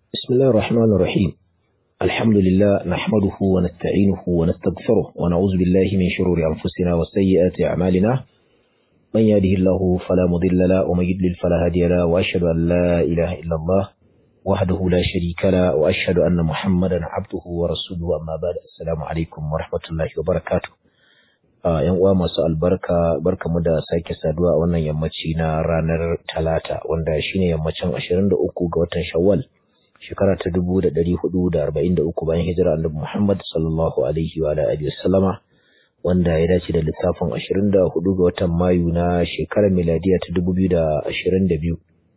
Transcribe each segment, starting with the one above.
بسم الله الرحمن الرحيم الحمد لله نحمده ونستعينه ونستغفره ونعوذ بالله من شرور أنفسنا وسيئات أعمالنا من يهده الله فلا مضل له ومن يضلل فلا هادي له وأشهد أن لا إله إلا الله وحده لا شريك له وأشهد أن محمدا عبده ورسوله أما بعد السلام عليكم ورحمة الله وبركاته ‘yan uwa masu albarka barkamu da sake saduwa a wannan yammaci na ranar talata wanda shine yammacin 23 ga watan shawwal shekara ta 1443 bayan hijira annabi Muhammad sallallahu alaihi wa alihi wasallama wanda ya dace da lissafin 24 ga watan Mayu na shekarar miladiya ta 2022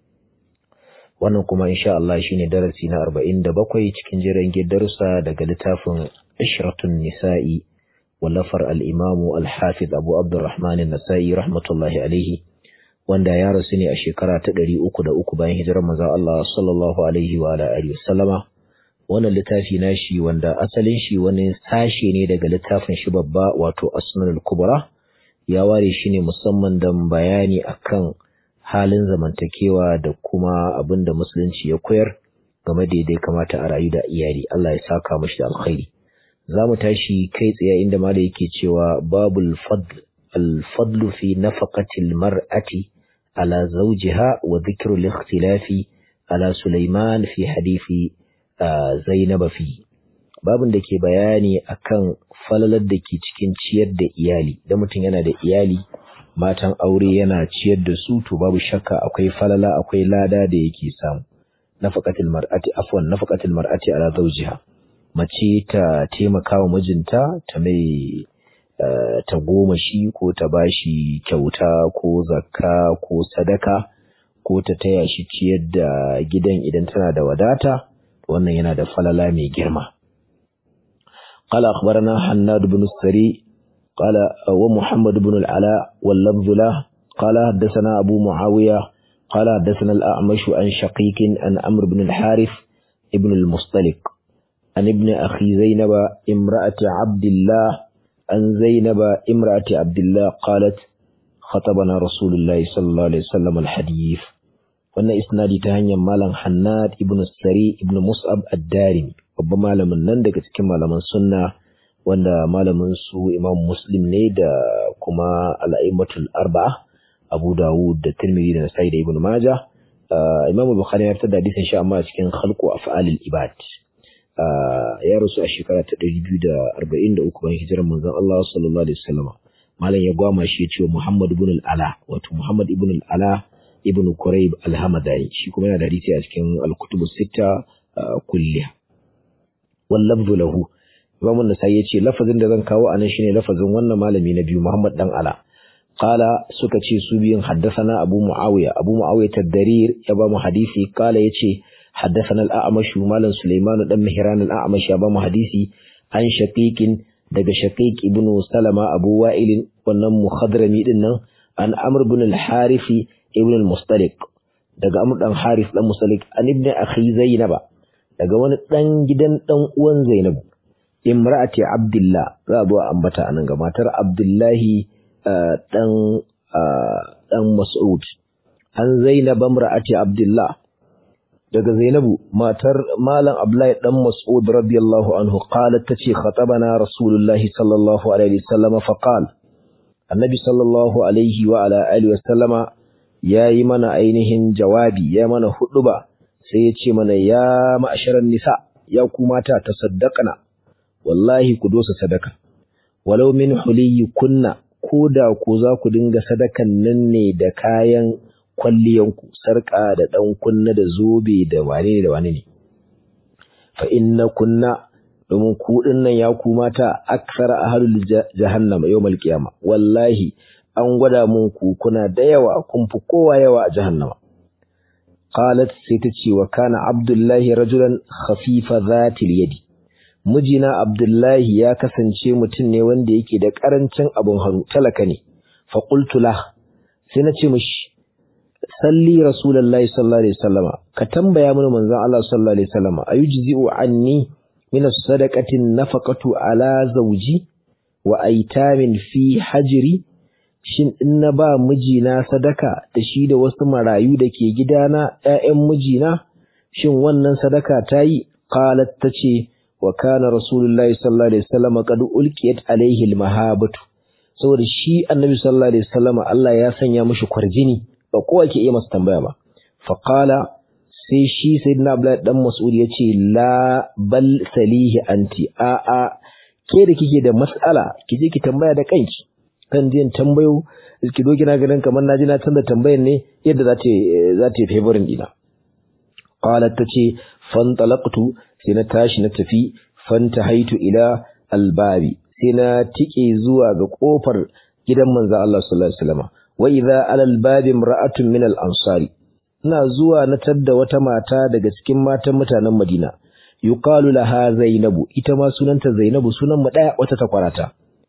wannan kuma insha Allah shine darasi na 47 cikin jerin darussa daga littafin Ishratun Nisa'i wallafar al-Imam al-Hafiz Abu Abdurrahman an-Nasa'i rahmatullahi alaihi wanda ya rasu ne a shekara ta ɗari uku da uku bayan hijirar manzon Allah sallallahu alaihi wa alihi wasallama wannan littafi nashi wanda asalin shi wani sashe ne daga littafin shi babba wato Asnanul Kubra ya ware shi ne musamman don bayani akan halin zamantakewa da kuma abin da musulunci ya koyar game da yadda ya kamata a rayu da iyali Allah ya saka mashi da alkhairi za mu tashi kai tsaye inda mala yake cewa babul fadl الفضل في نفقة المرأة على زوجها وذكر الاختلاف على سليمان في حديث زينب فيه babin da ke bayani akan falalar da ke cikin ciyar da iyali da mutum yana da iyali matan aure yana ciyar da su to babu shakka akwai falala akwai lada da yake samu nafaqatul mar'ati afwan nafaqatul mar'ati ala zawjiha mace ta taimaka wa mijinta ta mai ta goma shi ko ta bashi kyauta ko zakka ko sadaka ko ta taya shi ciyar da gidan idan tana da wadata wannan yana da falala mai girma قال أخبرنا حناد بن السري قال ومحمد بن العلاء واللفظ له قال حدثنا أبو معاوية قال حدثنا الأعمش عن شقيق عن عمرو بن الحارث ابن المصطلق عن ابن أخي زينب امرأة عبد الله عن زينب امرأة عبد الله قالت خطبنا رسول الله صلى الله عليه وسلم الحديث wannan isnadi ta hanyar malam Hannad ibn Sari ibn Mus'ab ad-Darimi babban malamin nan daga cikin malaman sunna wanda malamin su Imam Muslim ne da kuma al-A'immatul Arba'a Abu Dawud da Tirmidhi da Nasa'i da Ibn Majah Imam Bukhari ya fitar da hadisin shi amma cikin Khalqu Af'alil Ibad ya rasu a shekara ta ɗari biyu da arba'in da uku bayan hijirar manzon Allah sallallahu alaihi wasallam malam ya gwama shi ya ce Muhammad ibn al-Ala wato Muhammad ibn al-Ala ibn Quraib al-Hamadani shi kuma yana da hadisi a cikin al-Kutub sita kulliya wal lafzu lahu Imam an-Nasa'i yace lafazin da zan kawo anan shine lafazin wannan malami na biyu Muhammad dan Ala qala suka ce su biyun haddathana Abu Muawiya Abu Muawiya tadrir ya ba mu hadisi qala yace حدثنا الأعمش مالا سليمان بن مهران الأعمش أبا حديثي عن شقيق دق شقيق ابن سلمة أبو وائل ونم خضرمي دنا عن أمر بن الحارث ابن المصطلق دق أمر بن حارث بن المصطلق عن ابن أخي زينب دق وانا دن جدن دن وان زينب امرأة عبد الله رابو أنبتا أنا ماتر عبد الله دن دن مسعود عن زينب امرأة عبد الله daga Zainabu matar Malam Abdullahi dan Mas'ud radiyallahu anhu qalat tace khatabana Rasulullahi sallallahu alaihi wasallam fa qala Annabi sallallahu alaihi wa ala alihi wasallama yayi mana ainihin jawabi ya mana huduba sai ya ce mana ya ma'asharan nisa ya ku mata tasaddaqna wallahi ku dosa sadaka walau min huliyi kunna koda ku za ku dinga sadakan nan ne da kayan kwalliyanku sarƙa da ɗan kunna da zobe da wane ne da wane ne fa inna kunna domin ku nan ya ku mata aksara ahlul jahannama yawmal qiyama wallahi an gwada mun ku kuna da yawa kun fi kowa yawa a jahannama qalat sai ta ce wa kana abdullahi rajulan khafifa zatil yadi mijina abdullahi ya kasance mutum ne wanda yake da karancin abun hannu talaka ne fa qultu lah sai na ce mishi salli rasulullahi sallallahu alaihi wasallama ka tambaya mana manzon Allah sallallahu alaihi wasallama ayujzi'u anni min as-sadaqati nafaqatu ala zawji wa aitamin fi hajri shin in na ba mijina sadaka da shi da wasu marayu da ke gidana ƴaƴan mijina shin wannan sadaka ta yi qalat tace wa kana rasulullahi sallallahu alaihi wasallam qad ulqiyat alaihi almahabatu saboda shi annabi sallallahu alaihi wasallam Allah ya sanya mishi kwarjini ba kowa ke iya masa tambaya ba fa qala sai shi sayyidina abdullahi dan mas'ud yace la bal salihi anti a a ke da kike da mas'ala ki je ki tambaya da kanki kan jin tambayo ki zo kina ganin kamar naji na canza tambayar ne yadda za ta za ta favorin dina qalat tace fantalaqtu sai na tashi na tafi fantahaitu ila albabi sai na tike zuwa ga kofar gidan manzo Allah sallallahu alaihi wasallam wa idza ala albabi imra'atun min al-ansari ina zuwa na tadda wata mata daga cikin matan mutanen Madina yuqalu laha zainabu ita ma sunanta zainabu sunan mu daya wata takwarata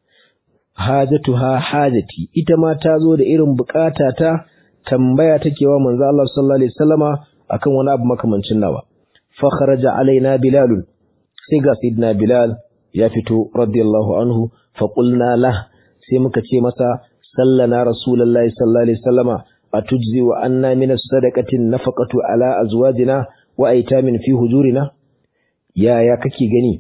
hajatuha hajati ita ma ta zo da irin bukata ta tambaya take wa manzo Allah sallallahu alaihi wasallama akan wani abu makamancin nawa fa kharaja alaina bilal sai ga sayyidina bilal ya fito radiyallahu anhu fa qulna lah sai muka ce masa sallana rasulullahi sallallahu alaihi wasallama atujzi wa anna min as-sadaqati nafaqatu ala azwajina wa aitamin fi hujurina ya ya kake gani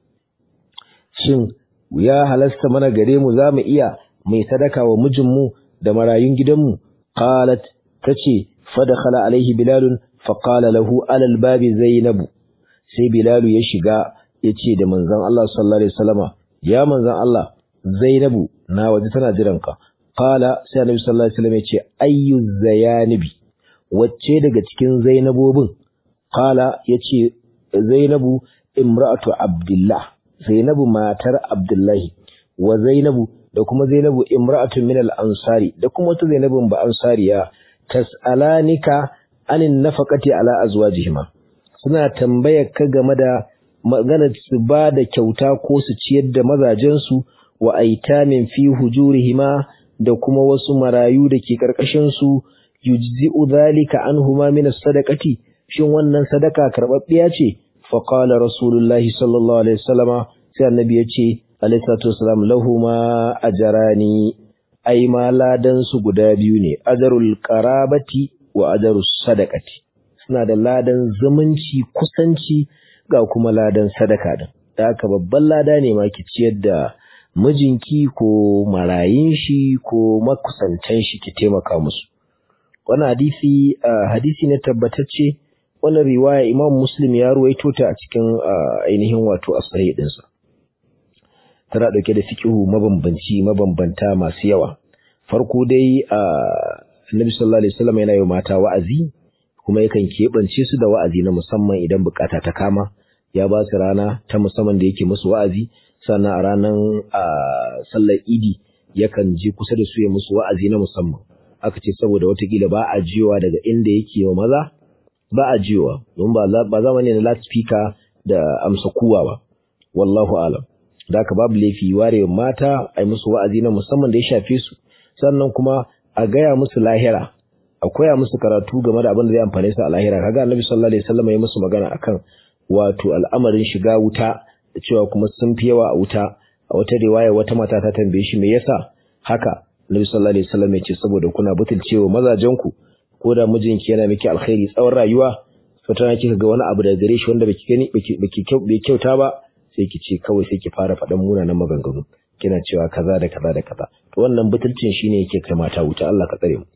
shin ya halasta mana gare mu zamu iya mai sadaka wa mijinmu da marayun gidanmu qalat tace fadakhala alaihi bilalun faqala lahu alal babi zainabu sai bilalu ya shiga yace da manzon Allah sallallahu alaihi wasallama ya manzon Allah zainabu na waje tana jiranka qala sai annabi sallallahu alaihi wasallam yace ayyu zayanibi wacce daga cikin zainabobin qala yace zainabu imra'atu abdullah zainabu matar abdullahi wa zainabu da kuma zainabu imra'atu min al-ansari da kuma wata zainabun ba ansariya tas'alanika anin nafaqati ala azwajihima suna tambayar ka game da maganar su ba da kyauta ko su ciyar da mazajensu wa aitamin fi hujurihima da kuma wasu marayu da ke karkashin su yujzi'u dhalika anhuma min as-sadaqati shin wannan sadaka karbabbiya ce fa qala rasulullahi sallallahu alaihi wasallama sai annabi ya ce alaihi salatu wasalam lahuma ajrani ai ma ladan su guda biyu ne ajarul qarabati wa ajarus sadaqati suna da ladan zumunci kusanci ga kuma ladan sadaka din da haka babban lada ne ma ki ciyar da mijinki ko marayin shi ko makusantan shi ki taimaka musu wannan hadisi hadisi ne tabbatacce wannan riwaya Imam Muslim ya ruwaito ta a cikin ainihin wato asari dinsa tana dauke da fiqhu mabambanci mabambanta masu yawa farko dai Annabi sallallahu alaihi wasallam yana yi mata wa'azi kuma yakan keɓance su da wa'azi na musamman idan bukata ta kama ya ba su rana ta musamman da yake musu wa'azi sannan a ranar sallar idi yakan je kusa da su ya musu wa'azi na musamman aka ce saboda watakila ba a jiyowa daga inda yake wa maza ba a jiyowa don ba zamani na loudspeaker da amsa kuwa ba wallahu alam da haka babu laifi ware mata a yi musu wa'azi na musamman da ya shafe su sannan kuma a gaya musu lahira a koya musu karatu game da abin da zai amfane su a lahira kaga annabi sallallahu alaihi wasallam ya musu magana akan wato al'amarin shiga wuta da cewa kuma sun fi yawa a wuta a wata riwaya wata mata ta tambaye shi me yasa haka annabi sallallahu alaihi wasallam ya ce saboda kuna butulcewa mazajen ku ko da mijinki yana miki alkhairi tsawon rayuwa fatana kika ga wani abu daga gare shi wanda baki gani baki bai kyauta ba sai ki ce kawai sai ki fara faɗan munanan maganganu kina cewa kaza da kaza da kaza to wannan butulcin shine yake kai mata wuta Allah ka tsare mu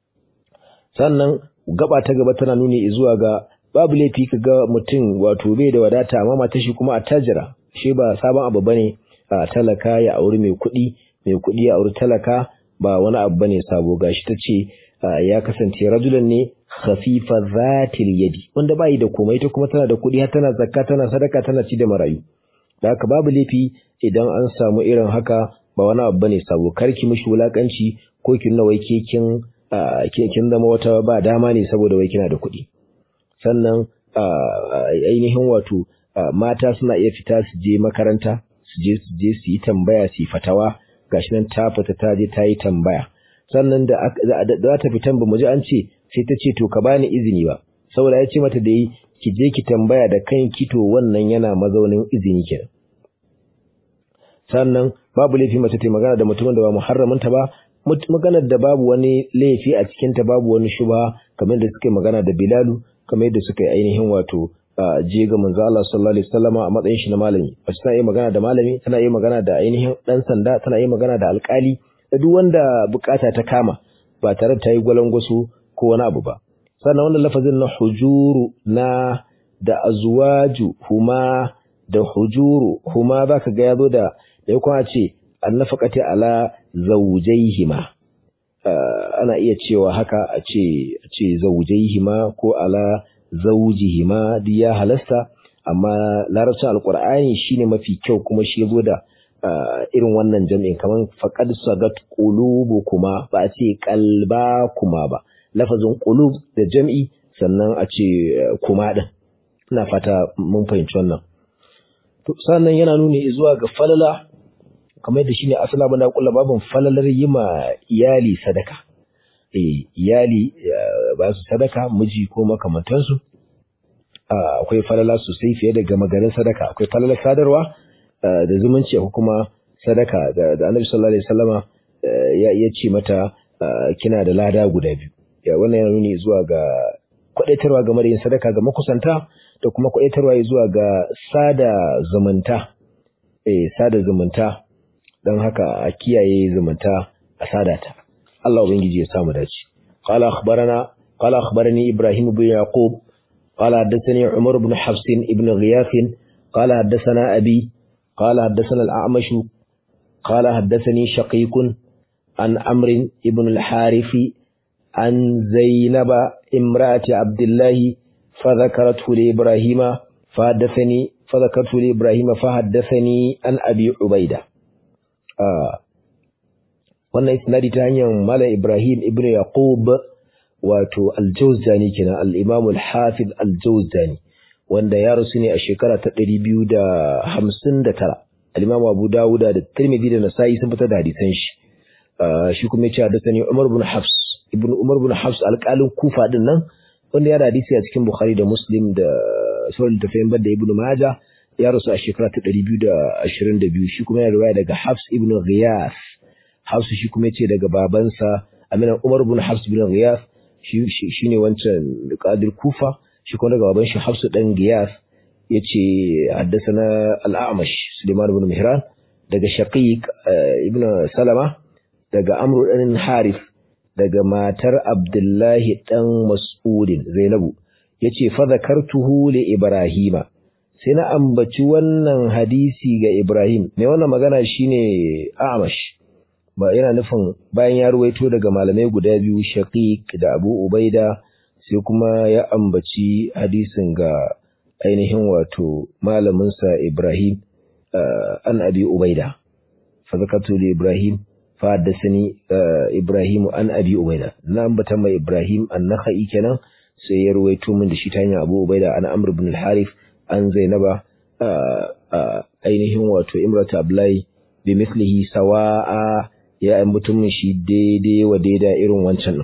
sannan gaba ta gaba tana nuni zuwa ga babu laifi ka ga mutum wato bai da wadata amma matar shi kuma attajira shi ba sabon abu bane a talaka ya auri mai kuɗi mai kuɗi ya auri talaka ba wani abu bane sabo gashi ta ce ya kasance rajulan ne khafifa zatil yadi wanda bai da komai ita kuma tana da kuɗi har tana zakka tana sadaka tana ci da marayu da haka babu laifi idan an samu irin haka ba wani abu bane sabo karki mishi wulakanci ko kin nawai ke kin kin zama wata ba dama ne saboda wai kina da kuɗi sannan ainihin wato mata suna iya fita su je makaranta su je su je su yi tambaya su yi fatawa gashi nan ta fita ta je ta yi tambaya sannan da za ta fitan ba mu ji an ce sai ta ce to ka bani izini ba saboda ya ce mata da yi ki je ki tambaya da kanki to wannan yana mazaunin izini kenan sannan babu laifi mace ta magana da mutumin da ba muharraminta ba maganar da babu wani laifi a cikinta babu wani shuba kamar da suke magana da Bilalu kamar yadda suka yi ainihin wato je ga manzo Allah sallallahu alaihi wasallama a matsayin shi na malami mace tana iya magana da malami tana iya magana da ainihin dan sanda tana iya magana da alkali da duk wanda bukata ta kama ba tare da ta yi gwalangwaso ko wani abu ba sannan wannan lafazin na hujuru na da azwaju huma da hujuru huma zaka ga yazo da da yakon a ce annafaqati ala zawjaihima ana iya cewa haka a ce a ce zawjaihima ko ala zawjihima duk ya halasta amma larabcin alqur'ani shine mafi kyau kuma shi yazo da irin wannan jami'in kaman faqad sagat qulubukuma ba a ce qalbakuma ba lafazin qulub da jam'i sannan a ce kuma din ina fata mun fahimci wannan to sannan yana nuni zuwa ga falala kamar yadda shine asala bana kullu babin falalar yima iyali sadaka eh iyali ba su sadaka miji ko makamantansu akwai falala sosai fiye da gama garin sadaka akwai falalar sadarwa da zumunci ko kuma sadaka da Annabi sallallahu alaihi wasallama ya ce mata kina da lada guda biyu ya wannan yana nuni zuwa ga kwadaitarwa game da yin sadaka ga makusanta da kuma kwadaitarwa zuwa ga sada zumunta eh sada zumunta don haka a kiyaye zumunta a sadata Allah ubangiji ya samu dace qala akhbarana qala akhbarani ibrahim ibn yaqub qala haddathani umar ibn hafs ibn ghiyath qala haddathana abi qala haddathana al-a'mash qala haddathani shaqiq an amr ibn al-harith an zainaba imra'ati abdullah فذكرته لإبراهيم فحدثني فذكرته لإبراهيم فحدثني عن أبي عبيدة wannan isnadi ta hanyar Malam Ibrahim ibn Yaqub wato Al-Jawzani kenan al-Imam al-Hafiz Al-Jawzani wanda ya rasu ne a shekara ta 259 al-Imam Abu Dawud da Tirmidhi da Nasa'i sun fitar da hadisan shi shi kuma ya ce hadisani Umar ibn Hafs ibn Umar ibn Hafs alƙalin Kufa din nan wanda ya da hadisi a cikin Bukhari da Muslim da sauran tafiyan da Ibn Majah ya rasu a shekara ta 222 shi kuma ya riwaya daga Hafs ibn Ghiyath Hafs shi kuma yace daga babansa Amina Umar ibn Hafs ibn Ghiyath shi shine wancan Qadir Kufa shi kuma daga baban shi Hafs dan Ghiyath yace haddathana Al-A'mash Sulaiman ibn Mihran daga Shaqiq ibn Salama daga Amr ibn Harith daga matar Abdullahi dan Mas'udin Zainabu yace fa zakartuhu li Ibrahima sai na ambaci wannan hadisi ga Ibrahim mai wannan magana shine Amash ba yana nufin bayan ya ruwaito daga malamai guda biyu Shaqiq da Abu Ubaida sai kuma ya ambaci hadisin ga ainihin wato malamin sa Ibrahim an Abi Ubaida fa zakatu li Ibrahim fa haddathani Ibrahim an Abi Ubaida na ambata mai Ibrahim an-Nakhai kenan sai ya ruwaito min da shi ta hanyar Abu Ubaida an Amr ibn al-Harith an zainaba ainihin wato imrata ablai bi mislihi sawa'a ya mutumin shi daidai wa daida irin wancan nan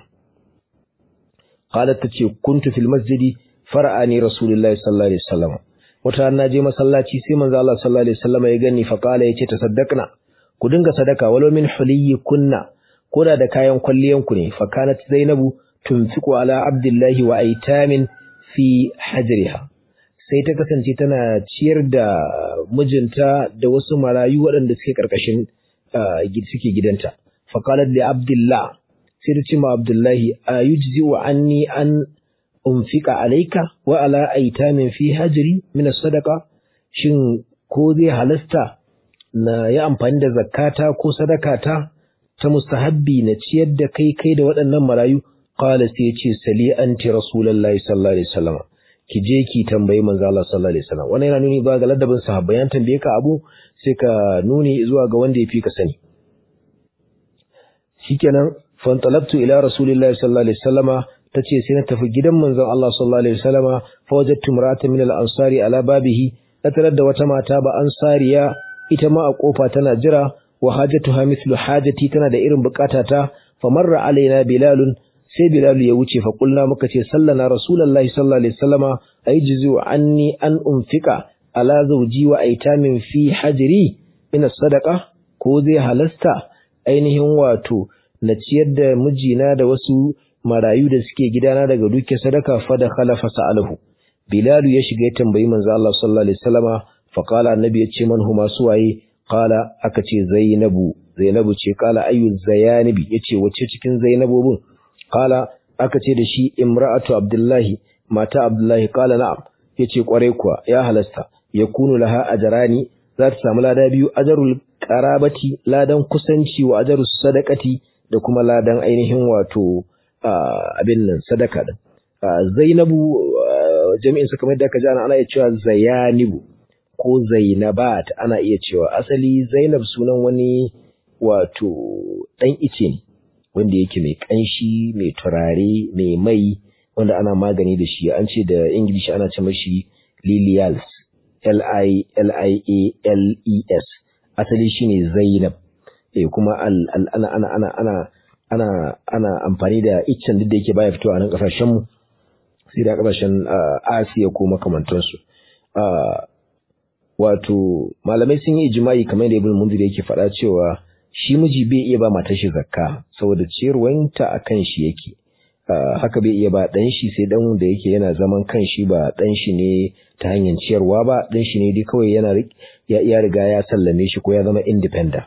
qalat tace kuntu fil masjidi fara'ani rasulullahi sallallahu alaihi wasallam wata na je masallaci sai manzo Allah sallallahu alaihi wasallam ya gani fa qala yace tasaddaqna ku dinga sadaka walau min huliyyi kunna koda da kayan kwalliyan ku ne fa kanat zainabu tunfiqu ala abdullahi wa aitamin fi hajriha sai ta kasance tana ciyar da mijinta da wasu marayu waɗanda suke ƙarƙashin suke gidanta. Faƙalar da Abdullah sai ta ce ma Abdullahi a yujzi wa anni an unfika alaika wa ala aitamin fi hajiri min sadaka shin ko zai halasta na yi amfani da zakata ko sadakata ta mustahabbi na ciyar da kai kai da waɗannan marayu qala sai ya ce sali anti rasulullahi sallallahu alaihi wasallam ki je ki tambayi manzo Allah sallallahu alaihi wasallam wannan yana nuni ba ga ladabin sahabbai yan tambaye ka abu sai ka nuni zuwa ga wanda yafi ka sani shikenan fantalabtu ila rasulillahi sallallahu alaihi wasallama tace sai na tafi gidan manzon Allah sallallahu alaihi wasallama fa wajadtu imra'atan min al-ansari ala babihi tarar da wata mata ba ansariya ita ma a kofa tana jira wa hajatuha mithlu hajati tana da irin bukatata famarra alaina bilalun sai Bilal ya wuce fa kulna muka ce sallana Rasulullahi sallallahu alaihi wasallama ayjizu anni an unfika ala zawji wa aitamin fi hajri min sadaqa ko zai halasta ainihin wato na ciyar da mijina da wasu marayu da suke gidana daga duke sadaka fa da khalafa sa'alahu bilalu ya shiga ya tambayi manzo Allah sallallahu alaihi wasallama fa qala annabi ya ce man huma suwaye qala aka ce zainabu zainabu ce qala ayu zayanibi yace wace cikin zainabobin qala aka ce da shi imra'atu abdullahi mata abdullahi qala na'am yace kwarai kuwa ya halasta yakunu laha ajrani za ta samu lada biyu ajarul qarabati ladan kusanci wa ajarus sadaqati da kuma ladan ainihin wato abin nan sadaka din zainabu jami'in su kamar da aka ji ana ana iya cewa zayanibu ko zainabat ana iya cewa asali zainab sunan wani wato dan ice ne wanda yake mai kanshi mai turare mai mai wanda ana magani da shi an ce da ingilishi ana ce mashi lilials L-I-L-I-A-L-E-S asali shine Zainab eh kuma ana ana ana ana ana ana amfani da iccen duk da yake baya fitowa a nan kasashen mu sai da kasashen Asiya ko makamantan su wato malamai sun yi ijma'i kamar da Ibn Munzir yake faɗa cewa shi miji bai iya ba matar shi zakka saboda ciyarwanta akan shi yake haka bai iya ba ɗan shi sai ɗan da yake yana zaman kan shi ba ɗan shi ne ta hanyar ciyarwa ba ɗan shi ne dai kawai yana ya riga ya sallame shi ko ya zama independent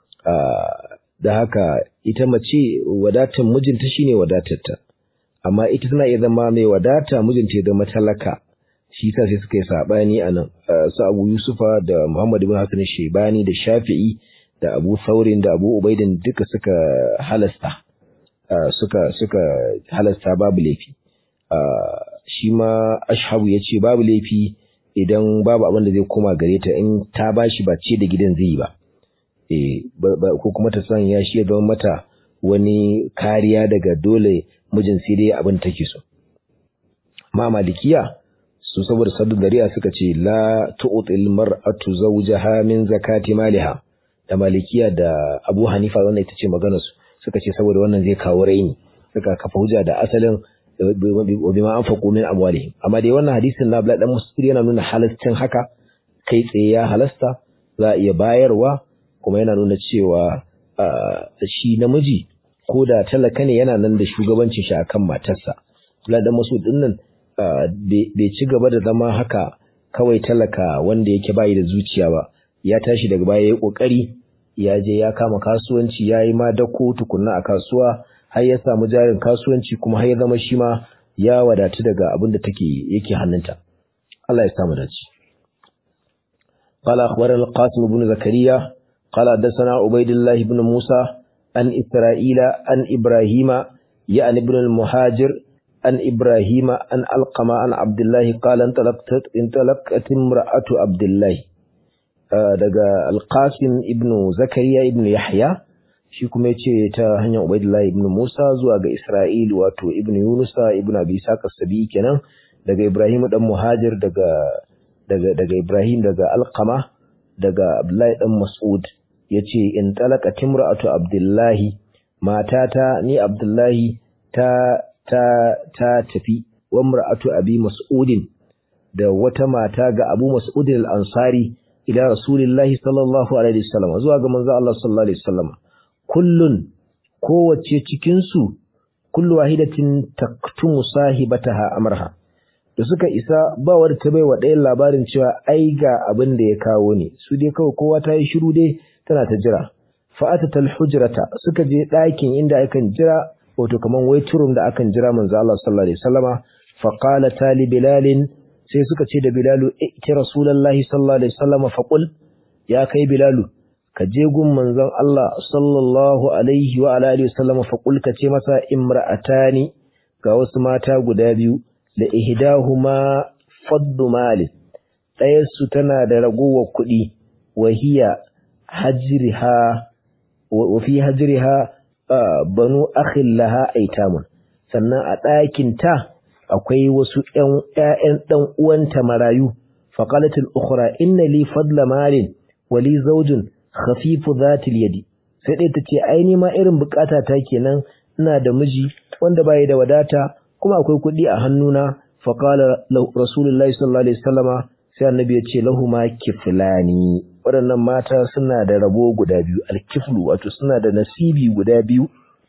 da haka ita mace wadatar mijinta shine wadatarta amma ita tana iya zama mai wadata mijinta ya zama talaka shi sa sai suka yi saɓani a nan su abu yusufa da muhammad ibn hasan shebani da shafi'i da abu saurin da abu ubaidin duka suka halasta Uh, suka suka halasta babu laifi uh, shi ma ashabu ya ce babu laifi idan babu abin da zai koma gare ta in ta bashi ba ce da gidan zai yi ba e, ko kuma ta san ya shi ya zama mata wani kariya daga dole mijin sai dai abin take so ma malikiya su saboda saddu dariya suka ce la tu'til mar'atu zawjaha min zakati maliha da malikiya da abu hanifa wannan ita ce maganar su suka ce saboda wannan zai kawo raini suka kafa hujja da asalin wa bima anfaqu min amwalihim amma dai wannan hadisin na Abdullah dan Mustir yana nuna halastin haka kai tsaye ya halasta za a iya bayarwa kuma yana nuna cewa shi namiji ko da talaka ne yana nan da shugabancin shi akan matarsa Abdullah dan Mas'ud din nan bai ci gaba da zama haka kawai talaka wanda yake bayi da zuciya ba ya tashi daga baya yayi kokari ya je ya kama kasuwanci ya yi ma dako tukunna a kasuwa har ya samu jarin kasuwanci kuma har ya zama shi ma ya wadatu daga abin da take yake hannunta Allah ya samu dace قال أخبرنا القاسم بن زكريا قال حدثنا عبيد الله بن موسى عن إسرائيل عن إبراهيم يعني ابن المهاجر عن إبراهيم عن ألقم عن عبد الله قال انطلقت انطلقت امرأة عبد الله daga alƙasim ibnu zakariya ibnu yahya shi kuma ya ce ta hanyar ubaidullah ibnu musa zuwa ga isra'il wato ibnu yunusa ibnu abi saka sabi kenan daga ibrahim dan muhajir daga daga daga ibrahim daga alqama daga abdullahi dan mas'ud yace in talaka timra'atu abdullahi matata ni abdullahi ta ta ta tafi wa mar'atu abi mas'udin da wata mata ga abu mas'udin al-ansari ila rasulillahi sallallahu alaihi wasallam zuwa ga manzo Allah sallallahu alaihi wasallam kullun kowace cikin su kullu wahidatin taktumu sahibataha amrha da suka isa ba wadda ta bai wa ɗayan labarin cewa ai ga abin da ya kawo ne su dai kawai kowa ta yi shiru dai tana ta jira fa'atatal hujrata suka je ɗakin inda akan jira wato kaman waiturum da akan jira manzo Allah sallallahu alaihi wasallama fa qala tali bilalin sai suka ce da Bilalu iti Rasulullahi sallallahu alaihi wasallam faqul ya kai Bilalu ka je gun manzon Allah sallallahu alaihi wa alihi wasallam faqul ka ce masa imra'atani ga wasu mata guda biyu da ihdahuma faddu mali ɗaya su tana da ragowar kuɗi wa hiya hajriha wa fi hajriha banu akhin laha aitamun sannan a ɗakin ta akwai wasu ‘ya'yan ɗan uwanta marayu, faƙalatul ukhra inna li fadla malin wali zaujin khafifu zatil yadi, sai ɗaya ta ce, ai ma irin bukata ta kenan ina da miji wanda bai da wadata kuma akwai kuɗi a hannuna faƙala rasulullahi sallallahu alaihi wasallama sai annabi ya ce lahuma kiflani waɗannan mata suna da rabo guda biyu alkiflu wato suna da nasibi guda biyu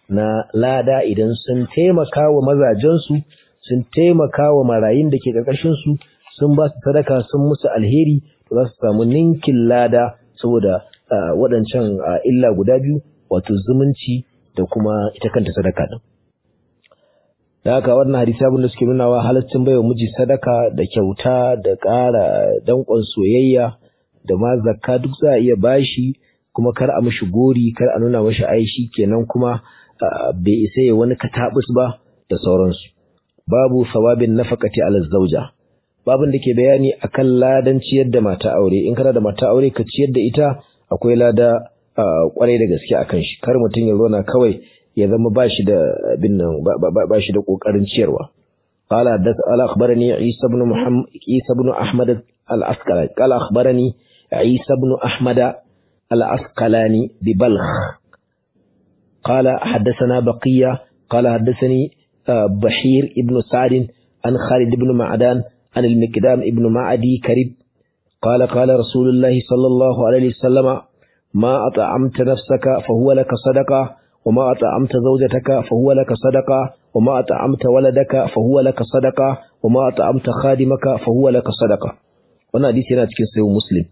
na lada idan sun taimaka wa mazajensu sun taimaka wa marayun da ke ƙarƙashinsu sun ba su sadaka sun musu alheri to za su samu ninkin lada saboda waɗancan illa guda biyu wato zumunci da kuma ita kanta sadaka ɗin. Da haka wannan hadisi abin da suke nunawa halaccin baiwa miji sadaka da kyauta da ƙara danƙon soyayya da ma zakka duk za a iya bashi kuma kar a mishi gori kar a nuna mashi aishi kenan kuma bai isa ya wani katabus ba da sauransu. Babu sawabin nafaqati ala zauja. babin da ke bayani akan ladan ciyar da mata aure in kana da mata aure ka ciyar da ita akwai lada kwarai da gaske akan shi kar mutum ya zauna kawai ya zama ba shi da bin nan ba shi da kokarin ciyarwa qala da ala akhbarani isa ibn muhammad isa ibn ahmad al-asqalani qala akhbarani isa ibn ahmad al-asqalani bi balkh qala hadathana baqiya qala hadathani بحير ابن سعد عن خالد بن معدان عن المقدام ابن معدي كريب قال قال رسول الله صلى الله عليه وسلم ما أطعمت نفسك فهو لك صدقة وما أطعمت زوجتك فهو لك صدقة وما أطعمت ولدك فهو لك صدقة وما أطعمت خادمك فهو لك صدقة وانا حديث yana cikin sayo muslim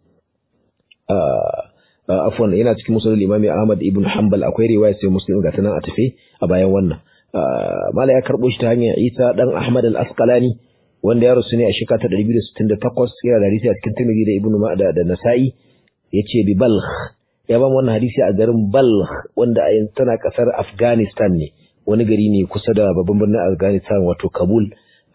afwan yana cikin muslim imami ahmad ibn hanbal akwai riwaya sayo muslim ga tana a tafe a bayan wannan mala ya karbo shi ta hanyar isa dan ahmad al-asqalani wanda ya rasu ne a shekara ta 268 yana da hadisi a cikin Tirmidhi da Ibn Ma'da da Nasa'i yace bi Balkh ya ba mu wannan hadisi a garin Balkh wanda a yanzu tana kasar Afghanistan ne wani gari ne kusa da babban birnin Afghanistan wato Kabul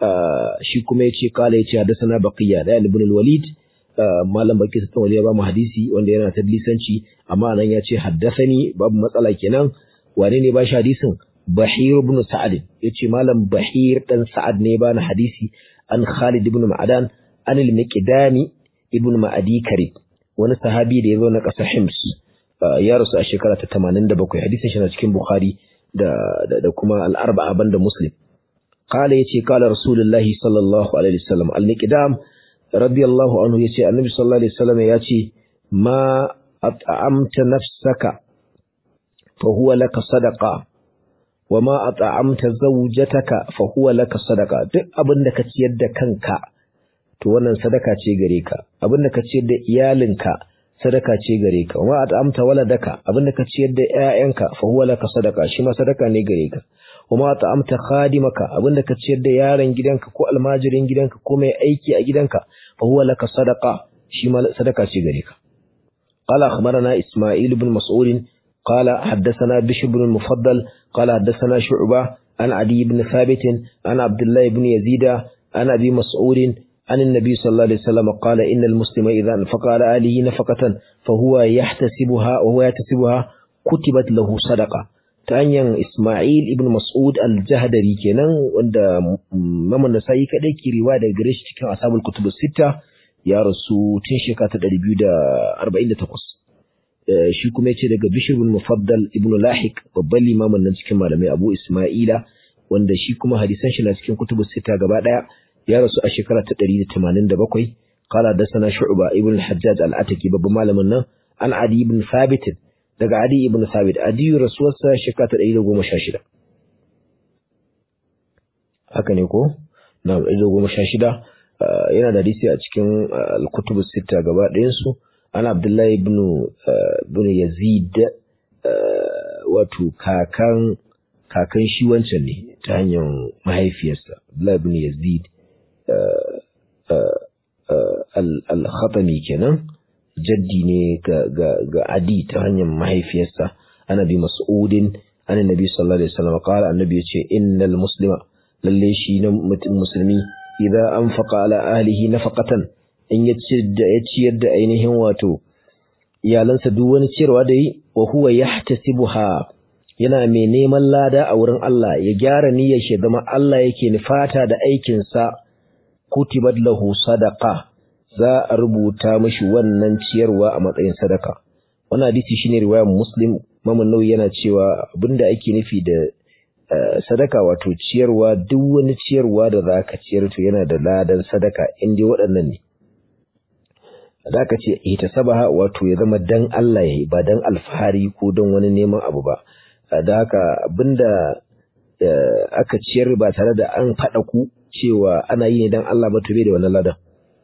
shi kuma yace kala yace hadathana Baqiya da Ibn al-Walid malam Baqi ta wali ya ba mu hadisi wanda yana tadlisanci amma nan yace haddathani babu matsala kenan wane ne ba shi hadisin Bahir ibn Sa'ad yace malam Bahir dan Sa'ad ne bani hadisi an Khalid ibn Ma'adan an al-Miqdami ibn Ma'adi Karib wani sahabi da ya zo na ƙasar Hims ya rasu a shekara ta 87 hadisin shi na cikin Bukhari da da, kuma al-arba'a banda Muslim qala yace qala Rasulullahi sallallahu alaihi wasallam al-Miqdam radiyallahu anhu yace Annabi sallallahu alaihi wasallam yace ma at'amta nafsaka fa huwa laka sadaqa wa ma at'amta zawjataka fa huwa laka sadaqa duk abin da ka ciyar da kanka to wannan sadaka ce gare ka abin da ka ciyar da iyalinka sadaka ce gare ka wa ma at'amta waladaka abin da ka ciyar da ƴaƴanka fa huwa laka sadaqa shi ma sadaka ne gare ka wa ma at'amta khadimaka abin da ka ciyar da yaron gidanka ko almajirin gidanka ko mai aiki a gidanka fa huwa laka sadaqa shi ma sadaka ce gare ka قال أخبرنا إسماعيل بن مسعود قال حدثنا بشر بن المفضل قال حدثنا شعبة عن عدي بن ثابت عن عبد الله بن يزيد عن أبي مسعود عن النبي صلى الله عليه وسلم قال إن المسلم إذا أنفق على أهله نفقة فهو يحتسبها وهو يحتسبها كتبت له صدقة تانيان إسماعيل ابن مسعود الجهدري كنان وند ممن نسائي كده كي رواية غريش كان أصحاب الكتب الستة يا رسول تنشيكا تدريبيو دا أربعين دا تقص shi kuma yace daga Bishr bin Mufaddal ibn Lahik babban limamin nan cikin malamai Abu Isma'ila wanda shi kuma hadisan shi na cikin kutubus sita gaba daya ya rasu a shekara ta 187 qala dasana Shu'ba ibn Hajjaj al-Ataki babban malamin nan an Adi ibn Thabit daga Adi ibn Thabit Adi rasuwarsa shekara ta 116 haka ne ko na 116 yana da hadisi a cikin al-kutubus sita gaba ɗayan su ana abdullahi ibn yazid wato kakan kakan shi wancan ne ta hanyar mahaifiyarsa abdullahi ibn yazid al-khatami kenan jaddi ne ga adi ta hanyar mahaifiyarsa ana bi mas'udin an nabi sallallahu alaihi wasallam qala annabi yace innal muslima lalle shi na mutum musulmi idza anfaqa ala ahlihi nafaqatan in ya ciyar da ainihin wato iyalansa duk wani ciyarwa da yi wa huwa yahtasibuha yana mai neman lada a wurin Allah ya gyara niyyar shi zama Allah yake nufata da aikin sa kutibat lahu sadaqa za a rubuta mishi wannan ciyarwa a matsayin sadaka wannan hadisi shine riwayar Muslim Imam Nawawi yana cewa abinda ake nufi da sadaka wato ciyarwa duk wani ciyarwa da zaka ciyar to yana da ladan sadaka in dai waɗannan ne da aka ce ita sabaha wato ya zama dan Allah yayi ba dan alfahari ko don wani neman abu ba da haka abinda aka ciyar ba tare da an faɗa ku cewa ana yi ne dan Allah ba to bai da wannan ladan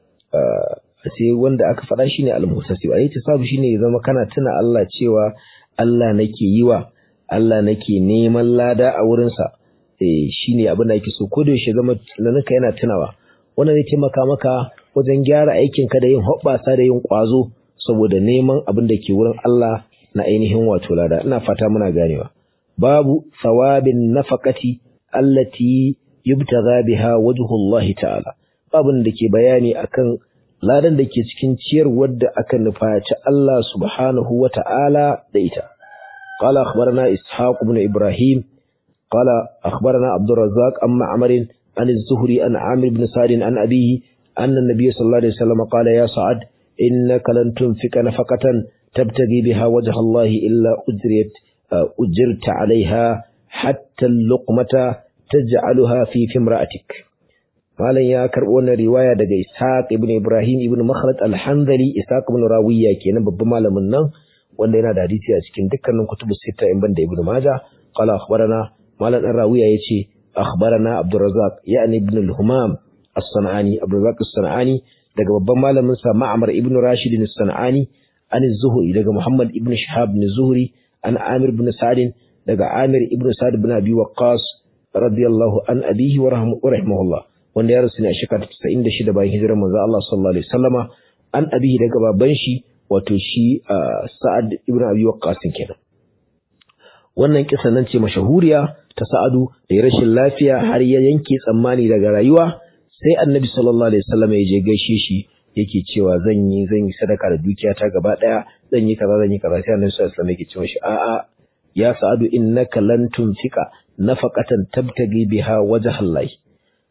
sai wanda aka faɗa shine al-muhtasib ayi tisabu shine ya zama kana tuna Allah cewa Allah nake yi wa Allah nake neman lada a wurinsa eh shine abin da yake so ko da yaushe zama tunaninka yana tunawa wannan zai taimaka maka wajen gyara aikin ka da yin hoɓɓasa da yin ƙwazo saboda neman abin da ke wurin Allah na ainihin wato lada ina fata muna ganewa babu thawabin nafaqati allati yubtagha biha wajhullahi ta'ala babun da ke bayani akan ladan da ke cikin ciyarwar da aka nufaci Allah subhanahu wa ta'ala da ita قال أخبرنا إسحاق بن إبراهيم قال أخبرنا عبد الرزاق عن معمر عن الزهري عن عامر بن سعد عن أبيه أن النبي صلى الله عليه وسلم قال يا سعد إنك لن تنفق نفقة تبتغي بها وجه الله إلا أجرت أجرت عليها حتى اللقمة تجعلها في في امرأتك malam ya karɓo wannan riwaya daga Ishaq ibn Ibrahim ibn Makhlad al-Hanzali Ishaq ibn Rawiya kenan babban malamin nan wanda yana da hadisi a cikin dukkanin kutubu sita in banda Ibn Majah qala akhbarana malam dan Rawiya yace akhbarana Abdurrazzaq yani ibn al-Humam as-Sanani Abdurrazzaq as-Sanani daga babban malamin sa Ma'mar ibn Rashid as-Sanani an az-Zuhri daga Muhammad ibn Shihab ibn Zuhri an Amir ibn Sa'd daga Amir ibn Sa'd ibn Abi Waqqas radiyallahu an abihi wa rahimahullah wanda ya rasu ne a shekara 96 bayan hijirar manzo Allah sallallahu alaihi wasallama an abihi daga baban shi wato shi Sa'ad ibn Abi Waqqas kenan wannan kisa nan ce mashahuriya ta Sa'adu da ya rashin lafiya har ya yanke tsammani daga rayuwa sai Annabi sallallahu alaihi wasallama ya je gaishe shi yake cewa zan yi zan yi sadaka da dukiyata gaba daya zan yi kaza zan yi kaza sai Annabi sallallahu alaihi wasallama yake cewa shi a'a ya Sa'adu innaka lan tunfika nafaqatan tabtagi biha wajhallahi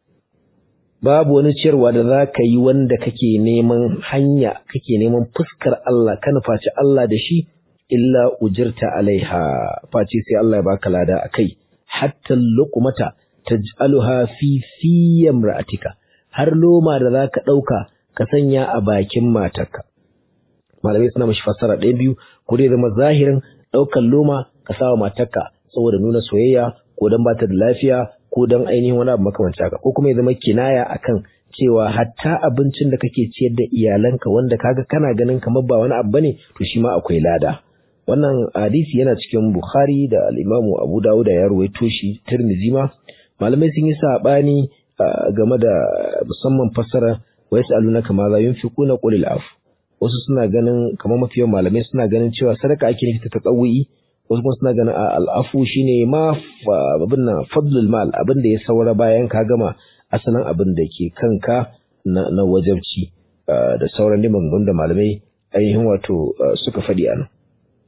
babu wani ciyarwa da za ka yi wanda kake neman hanya kake neman fuskar Allah ka nufaci Allah da shi illa ujirta alaiha face sai Allah ya baka lada akai hatta luqmata taj'aluha fi fi imra'atika har loma da zaka dauka ka sanya a bakin matarka malamai suna mashi fassara ɗaya biyu ko dai zama zahirin ɗaukan loma ka sawa matarka saboda nuna soyayya ko dan bata da lafiya ko don ainihin wani abu makamanci haka ko kuma ya zama kinaya akan cewa hatta abincin da kake ciyar da iyalanka wanda kaga kana ganin kamar ba wani abu bane to shi ma akwai lada wannan hadisi yana cikin Bukhari da al-Imam Abu Dawud ya ruwaito shi Tirmidhi ma malamai sun yi sabani game da musamman fassara wa yasalunaka ma za yunfiquna qulil af wasu suna ganin kamar mafiyan malamai suna ganin cewa sadaka ake nufi ta tsawuyi wasu kuma suna ganin al'afu shine ma abin nan fadlul mal abin da ya saura bayan ka gama asalin abin da ke kanka na, na wajabci da sauran liman da malamai ainihin wato suka faɗi a nan.